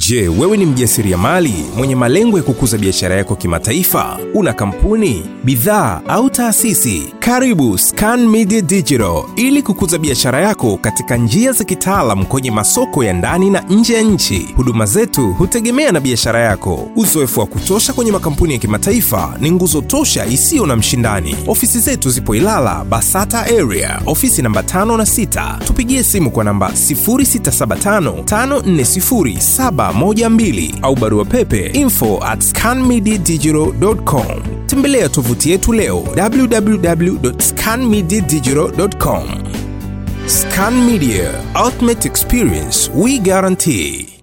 Je, wewe ni mjasiriamali mwenye malengo ya kukuza biashara yako kimataifa? Una kampuni, bidhaa au taasisi? Karibu Scan Media Digital ili kukuza biashara yako katika njia za kitaalam kwenye masoko ya ndani na nje ya nchi. Huduma zetu hutegemea na biashara yako. Uzoefu wa kutosha kwenye makampuni ya kimataifa ni nguzo tosha isiyo na mshindani. Ofisi zetu zipo Ilala, Basata area, ofisi namba 5 na 6. Tupigie simu kwa namba 0675 540712 au barua pepe info at scanmediadigital.com. Tembelea tovuti yetu leo www.scanmediadigital.com. Scan Media, ultimate experience we guarantee.